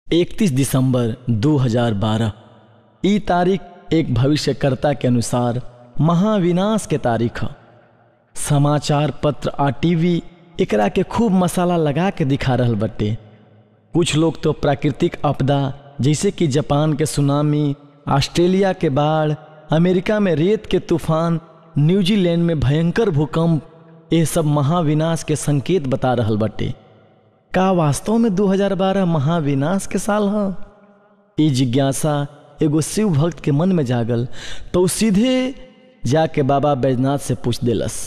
31 दिसंबर 2012 ई तारीख एक भविष्यकर्ता के अनुसार महाविनाश के तारीख ह समाचार पत्र आ टीवी एकरा के खूब मसाला लगा के दिखा रहल बटे कुछ लोग तो प्राकृतिक आपदा जैसे कि जापान के सुनामी ऑस्ट्रेलिया के बाढ़ अमेरिका में रेत के तूफान न्यूजीलैंड में भयंकर भूकंप ये सब महाविनाश के संकेत बता रहल बटे का वास्तव में 2012 महाविनाश के साल ह ई जिज्ञासा एगो शिव भक्त के मन में जागल तो उ सीधे जाके बाबा बैजनाथ से पूछ देलस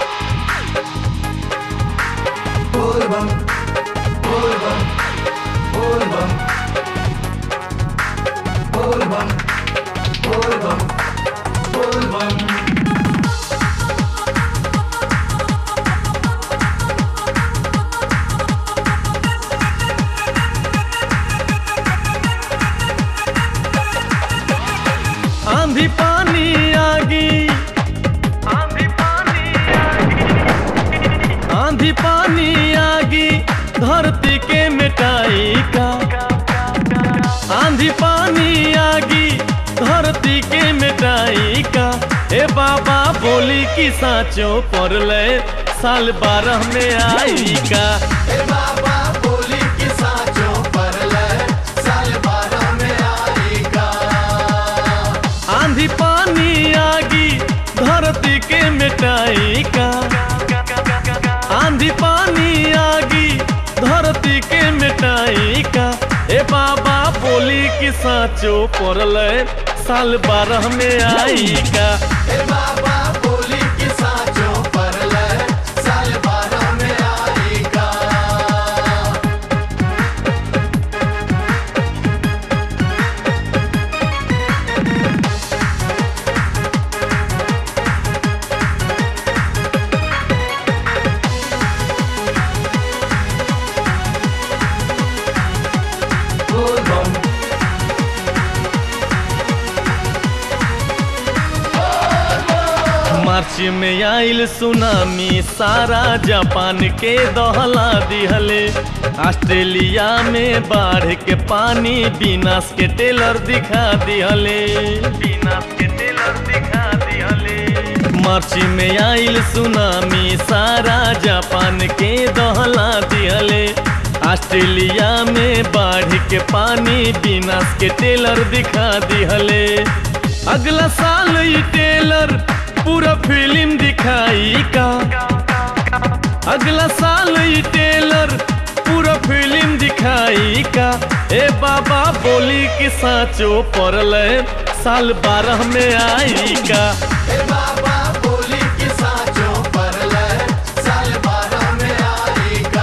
आंधी पानी आगी आंधी पानी आंधी पानी आगी धरती के मिटाई का आंधी पानी आगी धरती के मिटाई का ए बाबा बोली कि साचो पड़ले साल बारह में आई का ए बाबा बोली कि साचो परले साल बारह में आएगा आंधी पानी आगी धरती के मिटाई का आंधी पानी आगी धरती के मिटाई का ए बाबा बोली कि साचो पड़ले साल बारह में आई का ए बाबा बोली कि साचो परले साल बारह में आएगा बोल बम मार्च में आइल सुनामी सारा जापान के दहला दिहले ऑस्ट्रेलिया में बाढ़ के पानी विनाश के टेलर दिखा दिहले विनाश के टेलर दिखा दिहले मार्च में आइल सुनामी सारा जापान के दहला दिहले ऑस्ट्रेलिया में बाढ़ के पानी विनाश के टेलर दिखा दिहले अगला साल ई टेलर पूरा फिल्म दिखाई का अगला साल ई टेलर पूरा फिल्म दिखाई का ए बाबा बोली कि साचो पड़ले साल बारह में आई का ए बाबा बोली कि साचो परले साल बारह में आएगा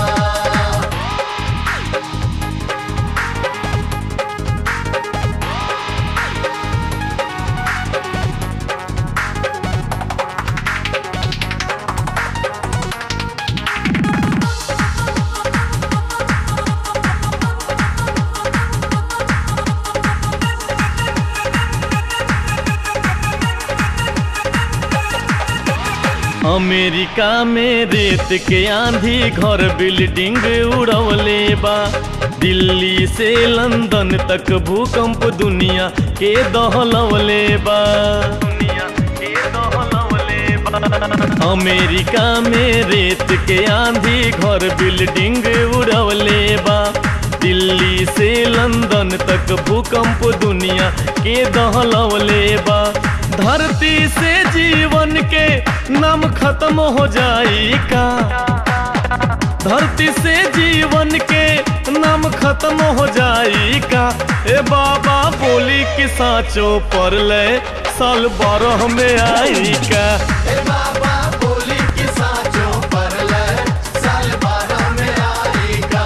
अमेरिका में रेत के आंधी घर बिल्डिंग उड़वले बा दिल्ली से लंदन तक भूकंप दुनिया के दहलवले बा दुनिया के दहलवले बा अमेरिका में रेत के आंधी घर बिल्डिंग उड़वले बा दिल्ली से लंदन तक भूकंप दुनिया के दहलवले बा धरती से जीवन के नाम खत्म हो जाई का धरती से जीवन के नाम खत्म हो जाई का ए बाबा बोली कि साचो पड़ले साल बारह में आई का ए बाबा बोली कि साचो परले साल बारह में आएगा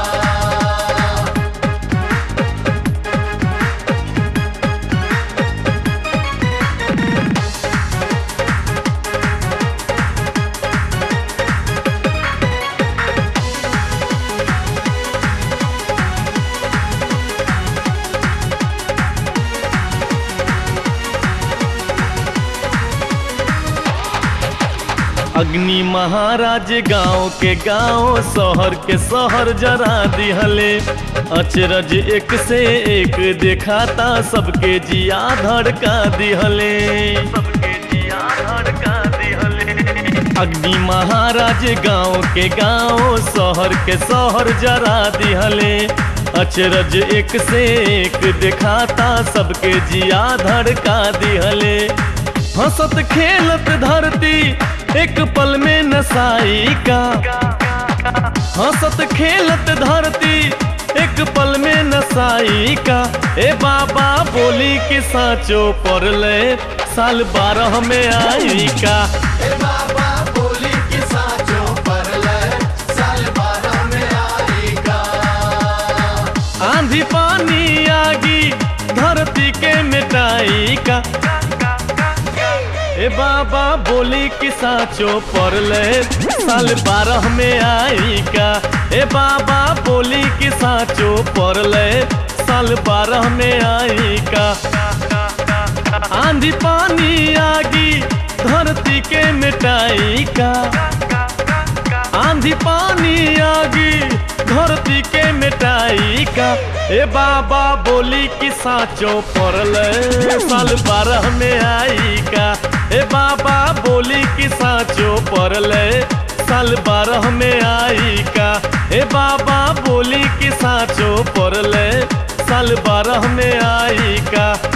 अग्नि महाराज गांव के गांव शहर के शहर जरा दिहले अचरज एक से एक दिखाता सबके जिया धड़का दिहले सबके जिया धड़का दिहले अग्नि महाराज गांव के गांव शहर के शहर जरा दिहले अचरज एक से एक दिखाता सबके जिया धड़का दिहले हंसत खेलत धरती एक पल में नसाई का हंसत खेलत धरती एक पल में नसाई का ए बाबा बोली कि साचो पड़ले साल बारह में आई का ए बाबा बोली कि साचो परले साल बारह में आई का आंधी पानी आगी धरती के मिटाई का ए बाबा बोली कि साचो पड़ले साल बारह में आई का ए बाबा बोली कि साचो पड़ले साल बारह में आई का आंधी पानी आगी धरती के मिटाई का आंधी पानी आगी धरती के मिटाई का ए बाबा बोली कि साचो पड़ले साल बारह में आई का ए बाबा बोली कि साचो पड़ले साल बारह में आई का ए बाबा बोली कि साचो पड़ले साल बारह में आई का